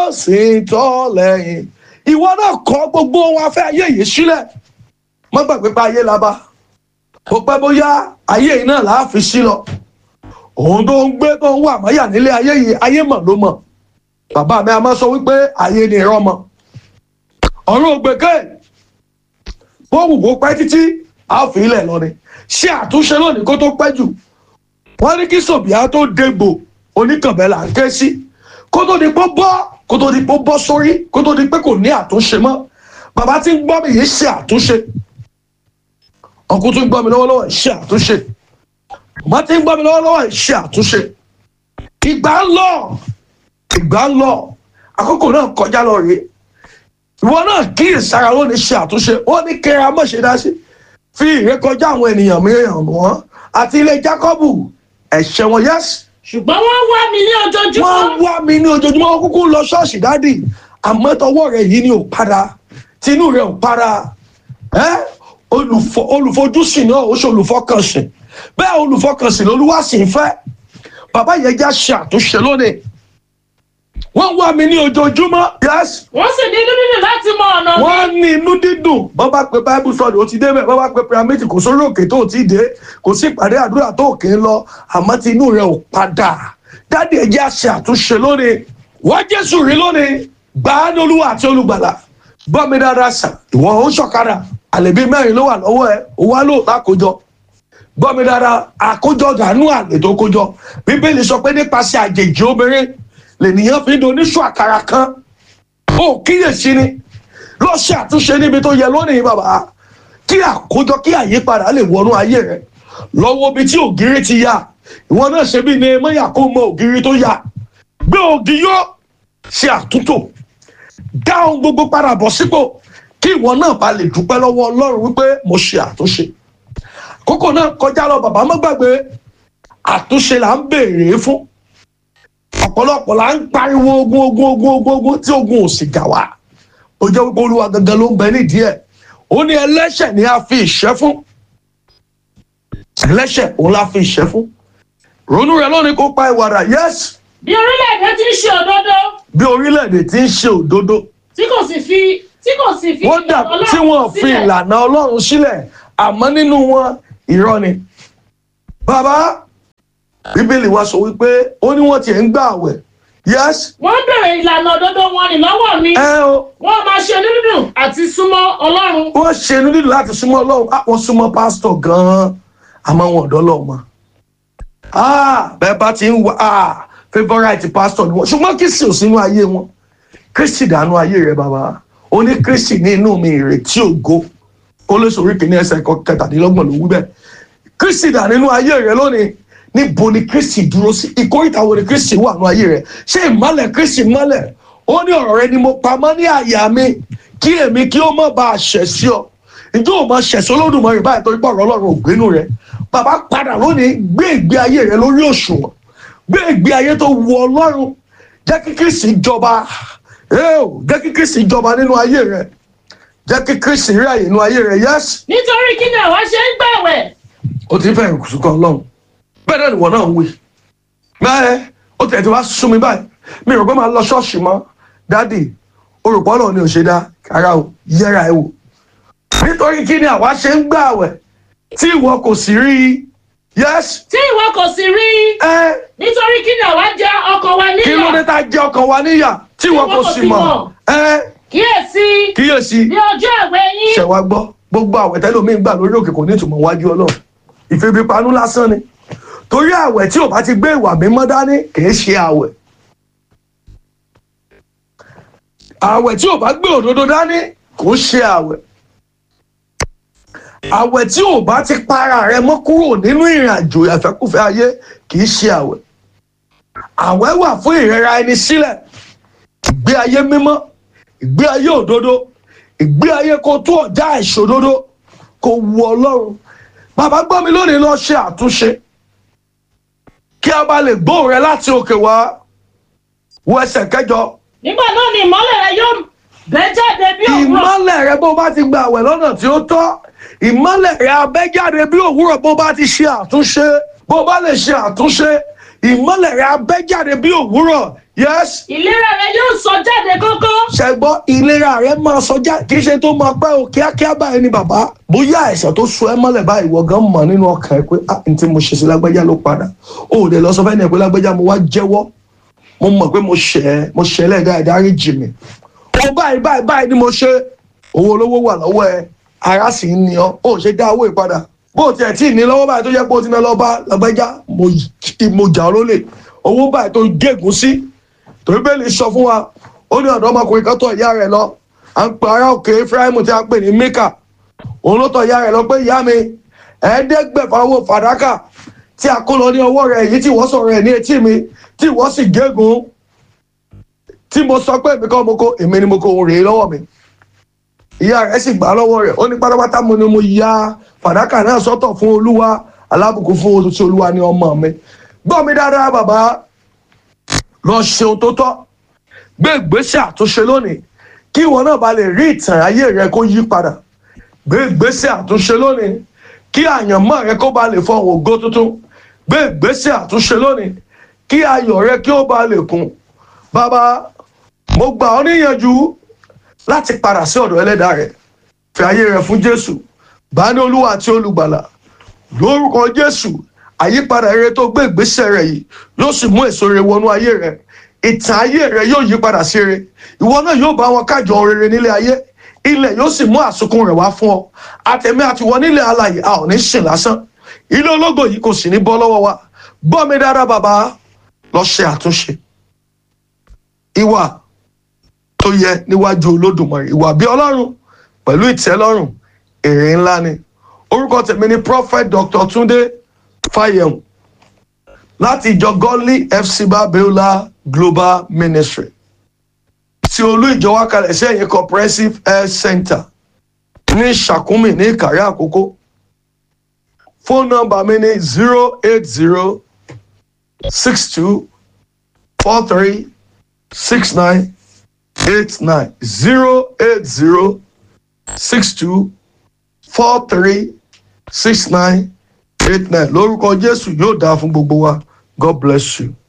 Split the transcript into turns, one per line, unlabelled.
ó sì tọ́ lẹ́yìn ìwọ náà kọ gbogbo ohun afẹ́ ayé yìí sílẹ̀ má gbàgbé pé ayé la bá ó pẹ́ bóyá ayé yìí náà là á fi sí lọ òun tó ń gbé tó ń wà máyà nílé ayé yìí ayé mọ̀ ló mọ̀ bàbá mi a máa sọ wípé ayé ni ìrọ́ mọ̀ ọ̀run ògbèké bó wù kó pẹ́ títí a ó fi ilẹ̀ lọ ni ṣé àtúnṣe lónìí kó tó pẹ́ jù wọ́n ní kí sòbíà tó dégbò oníkànbẹ́ là ń ké sí kó tó di pé bọ́ kó tó di pé bọ́ sórí kó tó di pé kò ní àtúnṣe mọ́ bàbá tí ń gbọ́ mi yìí ṣe àtúnṣe ọkùn tó ń gbọ́ mi lọ́wọ́lọ́wọ́ ṣe àtúnṣe màmá tí ń gbọ́ mi lọ́wọ́lọ́wọ́ ṣe àtúnṣe ìgbà ń lọ ìgbà ń lọ àkókò náà kọjá lọ rèé ìwọ náà kíyè sára lónìí ṣe àtúnṣe ó ní kẹra mọ̀ ṣe dá sí fi ìrékọjá àwọn ènìyàn mìíràn wọn àti ilé Jákọ́bù ẹ̀ṣẹ̀ wọn yẹ́sì
ṣùgbọ́n wọ́n wá mi ní ojoojúmọ́.
wọ́n wá mi ní ojoojúmọ́ wọn kúkú lọ ṣọ́ọ̀ṣì dádì àmọ́ tọwọ́ rẹ̀ yìí ni ò para tinú rẹ̀ ò para ẹ́ olùfọ- olùfojúsìn náà ó ṣe olùfọkànsìn bẹ́ẹ̀ olùfọkànsìn lolúwa sì ń fẹ́ bàbá yẹn já ṣe àtúnṣe lónìí wọ́n wá mi ní ojoojúmọ́ yes
wọ́n sì ní inú nínú láti mọ ọ̀nà mi.
wọ́n ní inú dídùn bọ́ bá pe bible study ó ti dé bẹ́ẹ̀ bọ́ bá pe pyramid kò sórí òkè tó ti dé kò sí ìpàdé àdúrà tó òkè ń lọ àmọ́ tí inú rẹ̀ ò padà dáàdi ẹ̀ jẹ́ àṣẹ àtúnṣe lónìí wá jésù rí lónìí gbà á ní olúwa àti olùgbàlà gbọ́ mi dáadáa sàn ìwọ ó ṣọ̀kadà àlèbí mẹ́rin ló wà lọ́wọ́ ẹ̀ ó wá lò lákòjọ gbọ́ mi dáadáa àkójọ gànú àlè tó kójọ bíbélì sọ pé nípasẹ̀ àjèjì obìnrin lènìyàn fi ń doníṣù àkàrà kan ó kíyèsí ni lọ ṣe àtúnṣe níbi tó yẹ lónìí bàbá kí àkójọ kí àyípadà lè wọnú ayé rẹ lọ́wọ́ bí tí ògiri ti ya ìwọ náà ṣe bí Nehemiah kó mọ ògiri tó ya gbé ògì yó ṣe àtúntò dá ohun gbogbo padà bọ̀ sípò kí ìwọ náà bá lè dúpẹ́ lọ́wọ́ Ọlọ́run wípé mo ṣe àtúnṣe kókò náà kọjá lọ bàbá má gbàgbé àtúnṣe là ń béèrè fún ọ̀pọ̀lọpọ̀ là ń pariwo ogun ogun ogun ogun ogun tí ogun ò sì jà wá ó jẹ́ wípé olúwa gangan ló ń bẹ nídìí ẹ̀ ó ní ẹlẹ́ṣẹ̀ ni a fi ìṣẹ́ fún ẹlẹ́ṣẹ̀ òun la fi ìṣẹ́ fún ronú rẹ lónìí kó pa ìwàdà yes
bí orílẹ̀-èdè ti ń ṣe òdodo
bí orílẹ̀-èdè ti ń ṣe òdodo
tí kò sì fi tí kò sì fi
wọ́n dà
ìlànà
tí wọ́n
Ọlọ́run
fi
sílẹ̀.
ìlànà ọlọ́run sílẹ̀ àmọ́ nínú wọn irọ́ ni bàbá bíbélì wa sọ wípé ó ní wọ́n tiẹ̀ ń gbà àwẹ̀ yes
wọ́n bèrè ìlànà òdodo wọn ní lọ́wọ́ mi
ẹ o
wọ́n máa ṣe dídùn àti súnmọ́ Ọlọ́run
wọ́n ṣe inú dídùn láti súnmọ́ ọlọ́run á wọ́n súnmọ́ pásítọ̀ gan-an àmọ́ wọn ọ̀dọ́ lọ́wọ́ mọ́ ah bẹ́ẹ̀ bá ti ń wá ah favourite pastor ni wọ́n ṣùgbọ́n kristi ò sínú ayé wọn kristi dànù ayé rẹ bàbá ó ní kristi ní inú mi ìrètí ògo ó lè sọ̀rọ̀ kìíní ẹsẹ̀ kẹtàdínlọ́gbọ̀n ló wí bẹ́ẹ̀ kristi dà nínú ayé rẹ lónìí níbo ni kristi dúró sí ìkórìtà wo ni kristi wà nínú ayé rẹ ṣé ìmọ́lẹ̀ kristi mọ́lẹ̀ ó ní ọ̀rọ̀ rẹ ni mo pamọ́ ní àyà mi kí èmi kí ó má bàa ṣẹ̀ sí ọ ìjọ ò máa ṣẹ̀ sí olódùmarè báyìí torí pé ọ̀rọ̀ ọlọ́run ò gbénú rẹ bàbá padà lónìí gbé ìgbé ayé rẹ lórí òṣùwọ̀n gbé ìgbé ayé tó wu ọlọ́run jẹ́ kí kristi jọba ẹ́ẹ̀ jẹ́ kí kristi jọba nínú ayé rẹ jẹ́ kí kristi rí àyè nínú ayé rẹ yẹ́sì
nítorí kí ni àwa ṣe ń gbàwẹ̀
o ti fẹ́ ìkùsùkọ ọlọ́run bẹ́ẹ̀ náà nìwọ náà ń wí bẹ́ẹ̀ ó tẹ̀ tí wá sún mi báyìí mi rò pé máa lọ ṣọ́ọ̀ṣì mọ́ dádì orùpọ̀ náà ni ò ṣe dá ara o yẹra ẹ wò nítorí kí ni àwa ṣe ń gbààwẹ̀ tí ìwọ kò sì rí i yes
tí ìwọ kò sì rí i
ẹ
nítorí kí ni àwa jẹ ọkàn wa
kí ló dé
níyà
tá a jẹ ọkàn wa níyà tí ìwọ kò sì mọ̀ ẹ
kíyèsí
kíyèsí
ní ọjọ́ àwẹ̀ yín
ṣẹ̀wá gbọ́ gbogbo àwẹ̀ tẹ́lẹ̀ omi ń gbà lórí òkè kò ní ìtumọ̀ wájú ọlọ́run ìfẹ́bípanú lásán ni torí àwẹ̀ tí ò bá ti gbé ìwà mímọ́ dání kìí ṣe àwẹ̀ àwẹ̀ tí ò bá gbé òdodo dání kò ṣe àwẹ̀ àwẹ̀ tí ò bá ti para rẹ mọ́ kúrò nínú ìrìn àjò ìfẹ́kùfẹ́ ayé kìí ṣe àwẹ̀ àwẹ̀ wà fún ìrẹra ẹni sílẹ̀ ìgbé ayé mímọ́ ìgbé ayé òdodo ìgbé ayé kó tó ọjà ìṣòdodo kò wu ọlọ́run bàbá gbọ́ mi lónìí lọ ṣe àtúnṣe kí a bá lè gbóhùn rẹ láti òkè wá wo ẹsẹ̀ kẹjọ
nígbà náà ni ìmọ́lẹ̀ rẹ yóò bẹ́ jáde bí òwúrọ̀
ìmọ́lẹ̀ rẹ bó bá ti gba àwẹ̀ lọ́nà tí ó tọ́ ìmọ́lẹ̀ rẹ abẹ́jáde bí òwúrọ̀ bó bá ti ṣe àtúnṣe bó bá lè ṣe àtúnṣe ìmọ́lẹ̀ rẹ abẹ́jáde bí òwúrọ̀ yes
ìlera rẹ yóò sọ jáde jáde kókó.
ṣẹgbọ́ ìlera rẹ máa sọjá kì í ṣe tó máa pẹ́ o kíákíá báyìí ni bàbá bóyá àìsàn tó so ẹ́ mọ́lẹ̀ báyìí wọ́n gan mọ̀ nínú ọkàn ẹ pé ah n tí mo ṣe sí lágbájá ló padà o ò lè lọ sọ fẹ́ni ẹ̀ pé lágbájá mo wá jẹ́wọ́ mo mọ̀ pé mo ṣẹ̀ ẹ́ mo ṣẹ̀ lẹ́ẹ̀dá ìdárí jì mí o báyìí báyìí báyìí ni mo ṣe owó olówó wà lọ́wọ́ ẹ ara sì ń ní ọ ó ṣe dá owó ìpadà bó tiẹ̀ tí ì ní lọ́wọ́ báyìí tó jẹ́ pé ó ti ná lọ bá lágbájá mo mo jà ọ́ lólè owó báyìí tó gégùn sí torí bẹ́ẹ̀ lè sọ fún wa ó ní ọ̀dọ́ ọmọkùnrin kan tọ̀ ìyá rẹ̀ lọ à ń pe ará òkè Ephraim tí a ń pè ní Mika òun ló tọ̀ ìyá rẹ̀ lọ pé ìyá mi ẹ̀ẹ́dẹ́gbẹ̀fà owó fàdákà tí a kó lọ ní ọwọ́ rẹ̀ èyí tí wọ́n sọ̀rọ̀ ẹ̀ ní etí mi tí wọ́n sì gégùn tí mo sọ pé èmi kọ́ mo kó èmi ni mo kó òun rèé lọ́wọ́ mi ìyá rẹ̀ sì gbà lọ́wọ́ rẹ̀ ó ní pátápátá mo ni mo ya fàdákà náà sọ́tọ̀ fún olúwa alábùkún fún oṣù tí olúwa ní ọmọ mi gbọ́ mi dáadáa bàbá lọ ṣe ohun tó tọ́ gbé ìgbésẹ̀ àtúnṣe lónìí kí ìwọ náà bá lè rí ìtàn ayé rẹ kó yí padà gbé ìgbésẹ̀ àtúnṣe lónìí kí àyànmọ́ rẹ kó bá lè fọhùn ògo tuntun gbé ìgbésẹ̀ àtúnṣe lónìí kí ayọ̀ rẹ kí ó bá lè kún bàbá mo gbà ọ́ níyànjú láti padà sí ọ̀dọ̀ ẹlẹ́dàá rẹ fi ayé rẹ fún Jésù bá ní olúwa àti olùgbàlà lórúkọ Jésù àyípadà rere tó gbé ìgbésẹ̀ rẹ yìí yóò sì mú èso rere wọnú ayé rẹ ìtàn ayé rẹ yóò yí padà sí rere ìwọ náà yóò bá wọn kájọ rere nílé ayé ilẹ̀ yóò sì mú àsùnkún rẹ̀ wá fún ọ àtẹ̀mí àtiwọ́ nílẹ̀ alàyè a ò ní sìn lásán ilé ológo yìí kò sì ní bọ́ lọ́wọ́ wa gbọ́ mi dáadáa bàbá lọ ṣe àtúnṣe ìwà tó yẹ níwájú olódùmarè ìwà bí ọlọ́run pẹ̀lú ìtẹ́lọ́rùn èrè ńlá ni orúkọ tèmi ni prophet dr tunde fáyẹ̀hùn láti ìjọ godly fc babiola global ministry tí olú ìjọ wa kalẹ̀ sí ẹ̀yìn comprehensive health center ní Ṣàkúmì ní Ìkàrẹ́ Àkókó fóònù nọ́mbà mi ní zero eight zero six two four three six nine eight nine zero eight zero six two four three six nine eight nine lórúkọ Jésù yóò dáa fún gbogbo wa God bless you.